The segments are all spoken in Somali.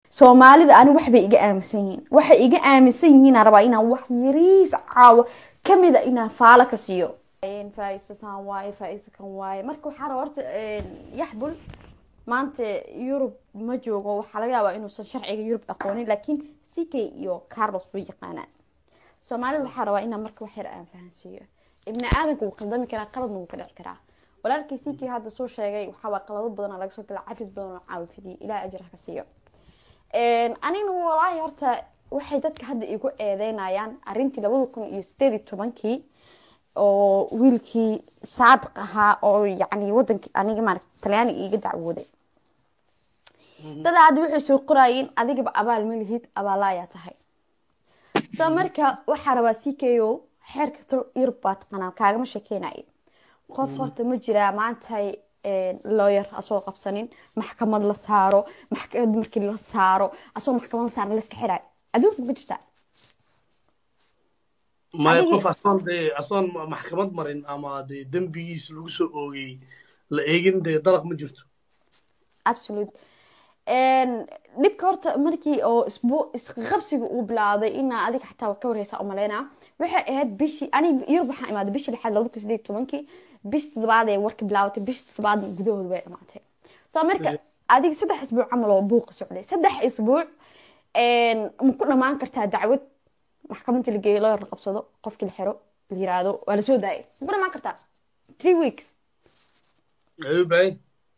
soomaalida ani waxbay iga aaminsan yihiin waxay iga aaminsan yihiin aan rabaa inaan wax yariis caawo kamida inaan faalo ka siiyo faaisa saan waaye faaisa kan waaye marka waxaa raba horta yaxbul maanta yurub ma joogo waxaa laga yaabaa inuusan sharciga yurub aqoonin laakiin ck iyo carlos way yaqaanaan soomaalida waxaa rabaa inaan marka wax yar aan fahansiiyo ibni aadanka wuu qaldami karaa qaladna wuu ka dhici karaa walaalkii ck hadda soo sheegay waxaawaa qalado badan laga soo gala cafis badan oo caawi fidiyay ilaah ajir ha ka siiyo anigna walaahi horta waxay dadka hadda igu eedeynayaan arintii labada kun iyo sideed iyo tobankii oo wiilkii saadiq ahaa oo yani wadanki aniga maarata talyaaniga iga dacwooday dada hadda waxay soo qoraayeen adigaba abaal ma lihid abaalayaa tahay so marka waxaa rabaa c k o xeerka yurub baa taqanaa kaagama sheekeynay qof horta ma jiraa maantay lawyer asoo qabsanin maxkamad la saaro maxkamad markii la saaro asoo maxkamad la saaro laska xiraay adduunka ma jirtaa maya qof asoon dee asoon maxkamad marin ama dee dembigiis lagu soo oogay la eegin dee dalaq ma jirto absolute dhibka horta markii oo isbu isqabsiga uu bilaawday inaa adiga xataa ka warheysa umaleynaa waxay ahayd bishii anig yurub waxaan imaaday bishii lixaad labada kun sideed tobankii bish toddobaad ee warka bilaawatay bish toddobaadna gudahood bay dhamaatay soo marka adiga saddex isbuuc camal oo buuqa socday saddex isbuuc ma ku dhamaan kartaa dacwad maxkamadda la geeyo loo qabsado qofkii la xiro la yiraahdo waa lasoo daayay ma ku dhamaan kartaa three weeks ayuubay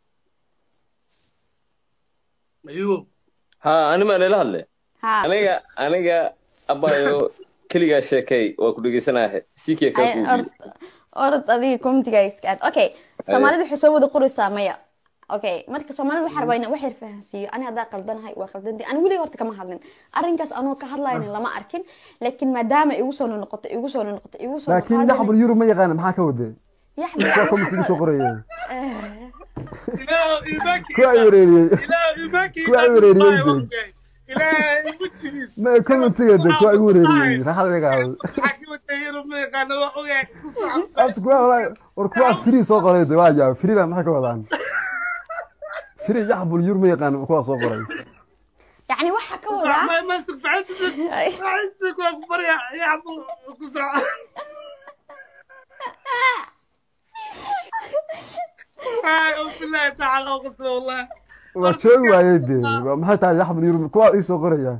ayubo ha anima nila hadle ha aniga aniga abayo keligaa sheekay waa ku dhegeysanaahe sikee kaa kuubiye orod adiga comitiga iska aad okay soomaalida waxay soo wada qoraysaa maya okay marka soomaalida waxaa rabaa inaan wax yar fahansiiyo ani haddaa qaldanahay waa qaldanti ani weliga horta kama hadlin arrinkaas anoo ka hadlayna lama arkin laakiin maadaama igu soo noqoto igu soo noqoto igu soo laakiin yaxbul yurub ma yaqaana maxaa ka wadee kuwa comitiga soo qoraya kuwa ay wareeriyey kuwa ay wareeriyey de ma comitiga de kuwa ay wareeriyey raxada iga qaado abta kuwa walaa war kuwa free soo qoray de waa jaab freeda maxay ka wadaan free yaxbul yurub ma yaqaana kuwa soo qoray يعني waxa ka wadaa ما ما استفعت عايزك واكبر يا يا عبد الله بالله تعالى اقسم والله waa joogi waayey de maxay tahay yaxbul yurub kuwa ii soo qoraya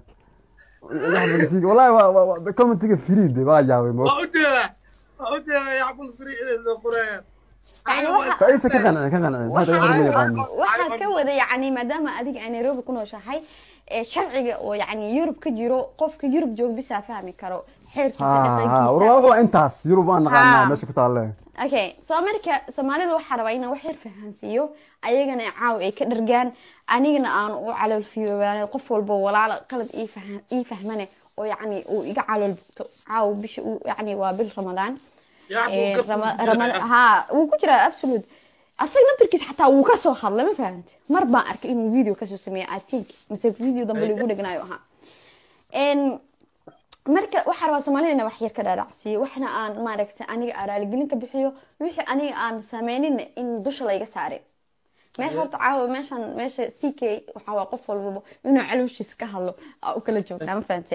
yaxbul sii wallahi waa waa comitiga free de waa jaabay mo وأجل وأجل يا عبد الفريق اللي قرايه يعني waxa faisa ka qancin ka qancin maxay tahay yaxbul ma yaqaana waxaa ka wada yani maadaama adiga ay nairobi ku nooshahay ee sharciga oo yani yurub ka jiro qofka yurub joog bisaa fahmi karo xeerkiisa ha ha war dhaqankiisa waa intaas yurub waan naqaanaa Ha. meesha ku taalle okay soo marka soomaalida waxaa rabaa inaan wax yar fahansiiyo ayagana caaw ay ka dhargaan anigana aan u calool fiyoobaan qof walba walaala qalad ii fahan- ii fahmane oo yani uu iga calool bugto caaw bisha uu yani waa bil ramadaan يا Ee, عبد Rama- Rama- ha wuu ku jiraa absolute asaga naftarkiisa xataa wuu kasoo hadlay ma fahante mar baan arkay inuu video kasoo sameeya i think mise video dambe lagu dhegnayo ahaa En, marka waxaa rabaa soomaalida inaa wax yar ka dhaadhacsiiyo waxna aan maaragtay aniga aan raaligelin ka bixiyo wixii aniga aan sameynin in dusha layga saarin meesha horta caawa meeshan meesha c k waxaa waa qof walbaba inuu calooshiis ka hadlo aa u kala joogtaa ma fahante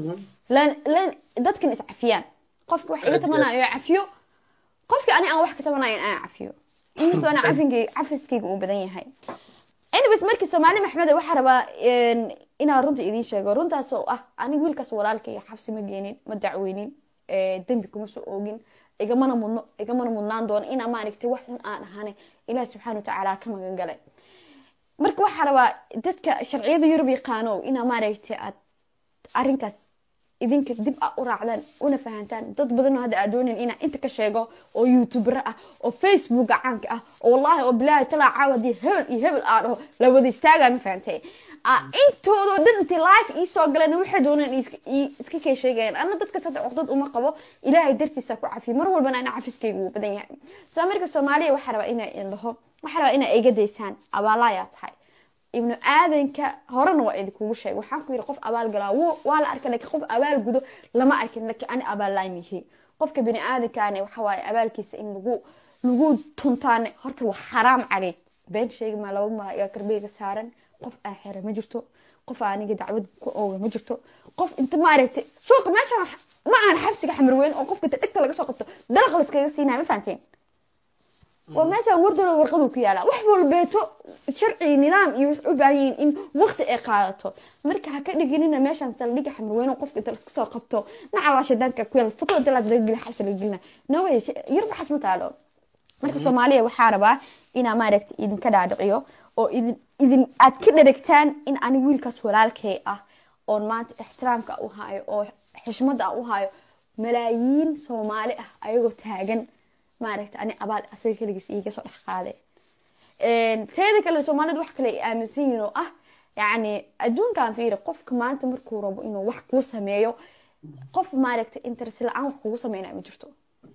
lan lan dadkan is cafiyaan qofka wax iga tabanayo cafiyo qofka ani aan wax ka tabanayo aan cafiyo inkastoo ana cafinkayga cafiskayga uu badan yahay anyways markii soomaali maxmed waxaa rabaa een, inaan runta idiin sheego runtaas oo ah aniga wiilkaas walaalkay xabsi ma geenin ma dacweynin ee, dembi kuma soo oogin igamana mudno igamana mudnaan doono inaa maaragtay wax xun aan ahane ilaah subxaana watacaala ka magan galay marka waxaa rabaa dadka sharciyada yurub yaqaano inaa maaragtay aad arrinkaas idinka dib a u raacdaan una fahantaan dad badanoo hadda aad doonayn inaa inta ka sheego oo youtubera ah oo facebooka caanka ah oo wallahi oo bilaahi talaa caawa haddii hebel iyo hebel aa dhaho la wada istaagaa ma fahantay Ah, intoodoo dhan intay life ii soo galeen waxay dooneen iska- ii- iska kay sheegayaan anna dadka saddex waqdad uma qabo ilaahay dartiisa ku cafiyo mar walbana ana cafiskayga wuu badan yahay saa marka soomaaliya waxaa rabaa inaa idin dhaho waxaa rabaa inaa iga daysaan abaalayaa tahay ibnu aadanka horena waa idinkugu sheegay waxaan ku yidhi qof abaal galaa wuu- waa la arkay laakiin qof abaal gudo lama arkin laakiin ani abaal laamihi qofka bini aadankaane waxa waaye abaalkiisa in lagu lagu tuntaane horta waa xaraam caleyk been sheegi maa laba mala iga karbeyga saaran qof aa xera ma jirto qof aniga dacwad ku ooga ma jirto qof inta maaragtay suuqa meesha ma aan xabsiga xamarweyn oo qofka inta dhegta laga soo qabto dalaq layskaga siinaya ma fahanteen waa meeshaan wardalo warqadu ku yaala wax walbeeto sharci nidaam iyo wax u baahan yihiin in waqti ay qaadato marka ha ka dhiginina meeshaan saldhiga xamarweyn oo qofka inta laska soo qabto nacalaa shadaanka ku yaala foto inta laad laga geli xabsi laga gelina no way yar waxaas ma taalo marka soomaaliya waxaa rabaa inaa maaragta idinka dhaadhiciyo oo idin idin aad ka dheragtaan in ani wiilkaas walaalkay ah oon maanta ixtiraamka u hayo oo xishmada u hayo malaayiin soomaali ah ayagoo taagan maaragta ani abaal asaga keligiis iiga soo dhex qaade teeda kale soomaalida wax kale ay aaminsan yihiin oo ah yacni adduunkan fiiri qofka maanta markuu rabo inuu wax kuu sameeyo qof maaragta interest la-aan wax kugu sameynaya ma jirto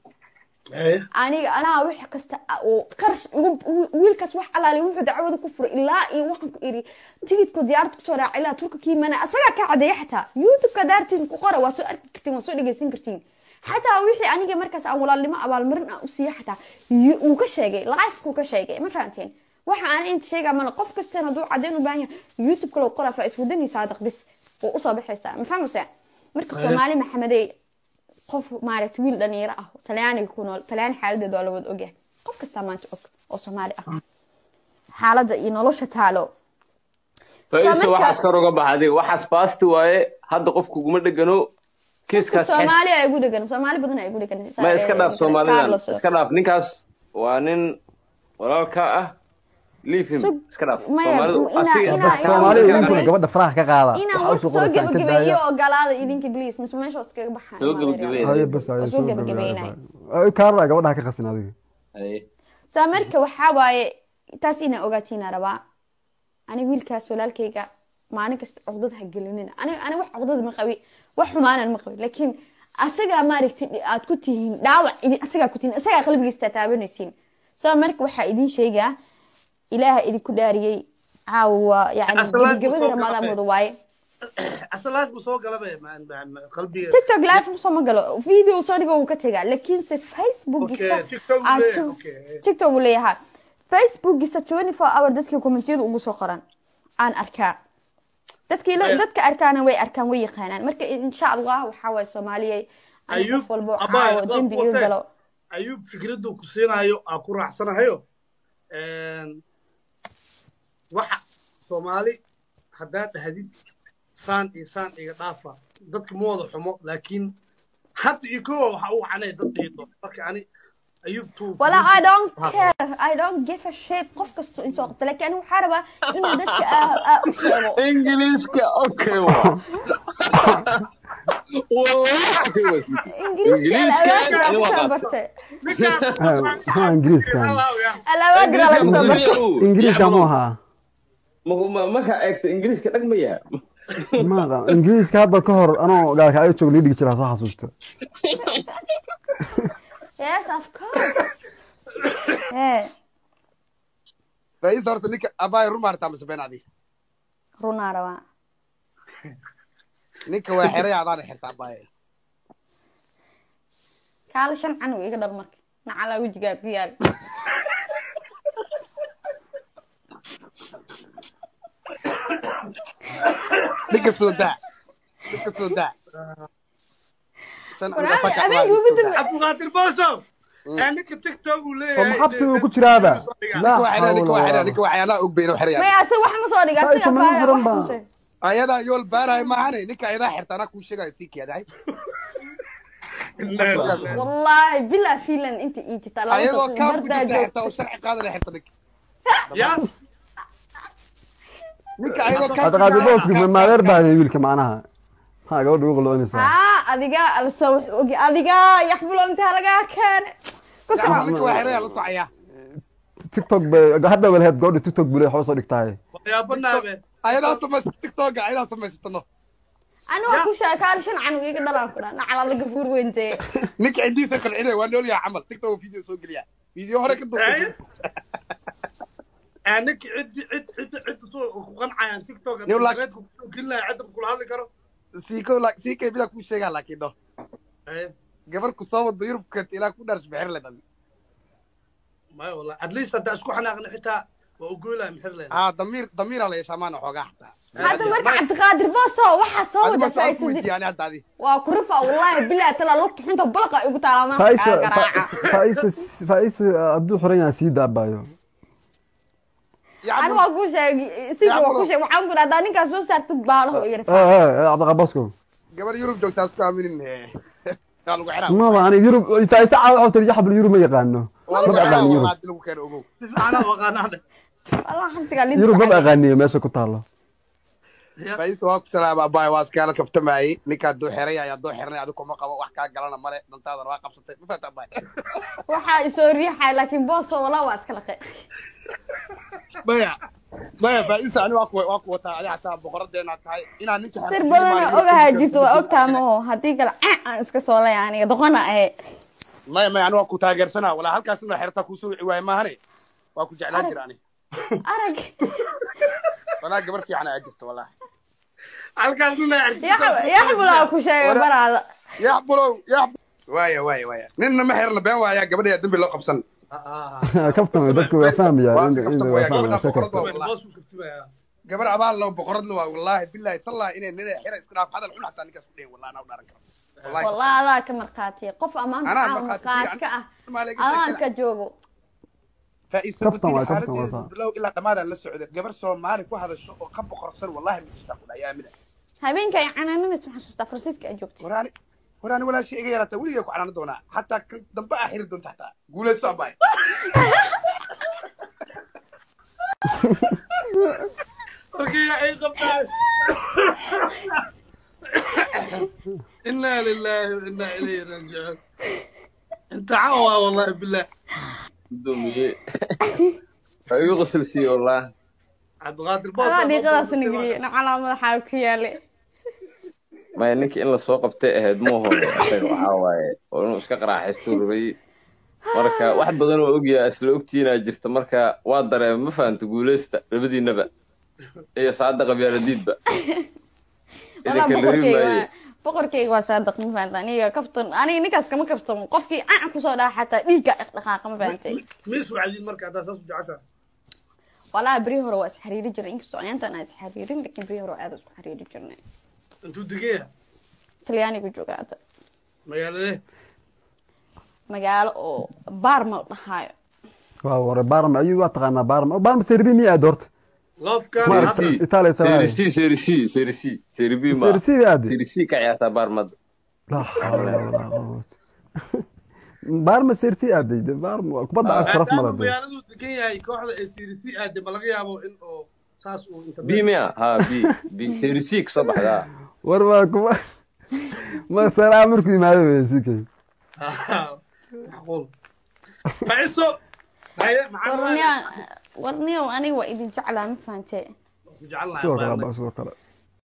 aniga anaa wax kasta oo qarash wiilkaas wax alaali wuxuu dacwada ku furay ilaa iyo waxaan ku iri tigidku diyaarad kusoo raaca ilaa turka kiimana asagaa ka cadeeya xataa youtubeka daartiin ku qora waa soo arki kartiin waa soo dhegeysan kartiin xataa wixii aniga markaas aan walaalnimo abaalmarin aan u siiya xataa uu ka sheegay lifekuu ka sheegay ma fahanteen waxa aan inta sheegaa mana qof kastan hadduu cadeyn u baahan yahay youtube kale qoraa faa iswadani saadaq bis oo usoo baxaysaa ma fahmaysaa marka soomaali maxamedey qof maaragta wiil dhalinyaro ah talyaaniga ku nool talyaan xaaladeeda waa la wada ogyahay qof kastaa maanta og oo soomaali ah xaaladda iyo nolosha taalo faiso waxaas kor uga baxday waxaas baasti waaye hadda qof kuguma dhegano kiiskaas soomaali ay ugu dhegan soomaali badan ay ugu dhegan ma iska dhaaf soomaalidan iska dhaaf ninkaas waa nin walaalka ah leave him iska dhaaf soomaali idinkuna gabadha faraha ka qaada inaan war soo gebagabeeyo ogolaada idinka please mise meesha waa iskaga baxaan Soo gebagabeey. haye bas haye soo gebagabeynay kaarla gabadha ka qasin adiga saa marka waxaa waaye taas inaa ogaatiina rabaa ani wiilkaas walaalkayga maalin kasta cugdad ha gelinina ani ani wax cugdad ma qabi wax xumaanan ma qabi laakiin asagaa maaragtay aad ku tihiin dhaawac idin asagaa ku tihiin asagaa qalbigiista taabanaysiin saa marka waxaa idin sheegaa ilaaha idinku dhaariyey caawa yani Asalaam gebagabada kusoo ramadaan galay. wada waaye asalaad buu soo galaba ma- ma- ma- qalbiga tiktok live soo ma galo video soo dhigo wuu ka tegaa laakiinse facebookisa Okay, TikTok buu aad leeyahay, tu- okay. tiktok uu leeyahay facebookisa 24 hour dadka commentiyada ugu soo qoran aan arkaa dadkii la- Aya. dadka arkaana way arkaan way yaqaanaan marka insha allah waxaa waaye soomaaliyey ani Ayuub, qof walbo Abbaay, caawo adaa dembi iga kuwatee. galo ayuu fikraddu ku siinayo aa ku raacsanahayo waxa soomaali haddaad dhahdid saan iyo saan iga dhaafa dadka ma wada xumo laakiin hadda iyo kowa waxa uu canay dad dhiido marka ani ayuubtu wala i don't care i don't give a shit qof kasto in soo qabta laakiin ani waxaa rabaa inuu dadka aa- aa u sheego ingiliiska okay wa wallahi ingiriiska Ingiriiska, alaabaa ani waa kusoo qaata. bartay maxaa ingiriiskan alaabaa diraa laga soo bartay ingiriiska mu ahaa markaa eegto ingiriiska dhag ma yaha maada ingiriiska hadda ka hor anoo gaalka ay joog lii dhigi jiraa soo xasuusta yes of course Eh, faiis horta ninka abaay run maartaa mise been adi runaa rabaa ninka waa xeray adaana xirta abaay kaala shan canug iga dhal marka nacalaa wejigaa ku yaal ninka soo daa ninka soo daa Shan Walaal, aniga faka habeen abaay gubi soo daa. dambe- cabdiqaadir boosow ninka tiktok uu oo leeyahay maxabsi uu ku jiraaba ninka waa xeray ninka waa xeray ninka waa xeray anaa og bayna xeray maya ase wax ma soo dhiga Ay, asiga sama faara furan wax baa. ma soo ayadaa yool baarahay maahane ninka ayadaa xirta anaa kuu sheegayo sii keedahay wallahi bilaa fiilan inta ii jirta laba ayadoo daqiiqo kaaf ku bardaa jirta xirta joogta oo sharci qaadana xirta ninka ya ninka ayadoo kaaf ku adqaadi jirta- booski maadeer baadey wiilka macnaha ha gabadha ugu qaloonaysaa haa adiga alse wax ogi adiga yaxbulo intaa lagaa keene ku Gacmaha soco ninka waa xeray la socoyaa tiktok bay hadda walaheed gabadha tiktok bule waxba soo dhigtaaye waxyaabanaabe ayadaa samaysa tiktoka ayadaa samaysatano ani waa ku sheegay kaala shan canug iga dhalaan ku dhaa nacala laga fuur weyntee ninka cidiisa qalcinaya waa nool yahay camal tiktok video soo geliya video hore ka duubtay ninka ciddi cid cidda cidda soo ku qancayaan tiktok Yow, like- internetka kusoo gelinaya cidda kula hadli karo siiko sii kaybida kuu sheegaa laakiin no gabar ku soo wado yurubka ilaa ku dharsh bixir le dhali maya wallah at least haddaa isku xanaaqna xitaa waa u goylaa maxir leen haa damiir damiira la yeeshaa maana xoogaa xataa hadda marka cabdiqaadir booso waxaa soo adi wada marka aan ku faa'iisadin weydiiyaan hadda adi waa ku rufa wallaahi bilaa talaa lugta xunta balaqa igu taalaa marka faisa kaa garaaca faisa faisa hadduu xiran yahay sii daabayo ani waa kuu sheegay sida waa kuu sheegay waxaan ku dhahdaa ninkaas soo saartid baalaho yar cabdiqabasko gabar yurub joogtaa isku aaminin waa lagu xiraa maba ani yurub faisa caawa waxaa tiri yaxbal yurub ma yaqaano waa ma lagu xiraa aqaani yurub waa lagu keeno ogow si fiican aad u aqaanaan wallah xabsigaa linta yurub maba aqaaniyo meesha ku taalo faiisa waa ku salaama abaay waa iskaala kaftamayey ninkaa duu xiray ayaa duu xiranay adigu kuma qabo wax kaa galana male dantaadana waa qabsatay ma faata abaay waxaa isoo riixay laakiin booso wallah waa iska laqay maya maya faiisa ani waa ku waa ku wataa adi xataa boqoradeena tahay inaa ninka sir badan ogahaa jirto waa ogtaa maho haddii kale caa aan iska soo laya aniga doqona ahe maya maya ani waa ku taageersanaa walaa halkaas inaa xertaa kuusoo wici waaye maahane waa ku jeclaan jira ani arag walaa gabar fiican ayaa jirta walaahi halkaas nina yaxbulaa ku sheegay baraada yaxbulow yax waaya waaya waaya ninna ma xirna been waayaa gabadha dembi loo qabsan kaftama dadku waa fahmaya waa iska kaftan waya gabadha fahmaya boqorad waa wallahi boosku kaftimayaa gabar abaal loo boqoradna waa wallaahi bilaahi tallahi inay nina xira iska dhaaf hadal xun xataa ninkaas ku dhehen wallahi anaa u dharan karo wallahi wallah adaa ka markhaatiya qof ammaan Anaa caaw markhaati markhaati ka ah adaan ka joogo faa'iisa Kaftan waay, badin kaftan waa xaaladeeda saa. bilow ilaa dhammaadaan la socda gabar soomaali ku hadasho oo ka boqorsan wallahi ma jirtaa ku dhahay aamina habeenka ay canaananaysa waxaan xasuustaa faransiiska ay joogtay waraani waraani walaashii iga yaraata weligay ku canaana doonaa xataa kan dambe aa xiri doonta xataa guulaysto abaay markii ay qabtaan inaa lilaahi wa inaa ilayhi raajicuun inta cawa wallahi bilah gudoomiye waa igu qosolsiiye wallah cabdiqaadir boos adaa dhiiqadaas nageliye na calaamadaxaa ku yaale maya ninkii in lasoo qabtay ahayd muuho isaga waxaa waaye oo inuu iska qaraaxaystuu rabay marka wax badan oo ogyaa isla ogtiinaa jirta marka waa dareema ma fahanta guulaysta labadiinaba iyo saada qabyaaladiidba wallah idinka lari boqorkeyga maaye waa boqorkeyga waa saadaq ma fahanta aniga kaftan aniga ninkaas kama kaftamo qofkii aan kusoo dhaca xataa dhiigga dhaqdhaqaaqa ma fahantay miis wacdiin marka haddaa saas u jeceshaa wallah beri hore waa isxariiri jiray inkastoo ayaantan aan isxariirin laakiin beri hore aad isku xariiri jirnay intuu degaya talyaanigu jooga hadda magaaladee magaalo oo baarma la dhahaayo waa ware baarma ayuu waa taqaanaa baarma baarma serbi miya aad horta loofkan Marsi. hadda Italia Sarajevo. serisi serisi serisi seribi ma sersi ba aad serisi ka ciyaartaa baarmada la hawla wala quwwata baarma sersi aaday baarma kubadda cagta sharaf maadaama mala de magaaladuu degan yahay kooxda ee sirisi aade ma laga yaabo in oo saas uu inta b mia ha b b serisi kasoo baxdaa war waa kuba ma salaa markuu yimaado wey sikay macquul faiso haye maxaa warniya warniyow aniga waa idin jeclaa ma fahantee ku jecelnahay sidoo kale ba sidoo kale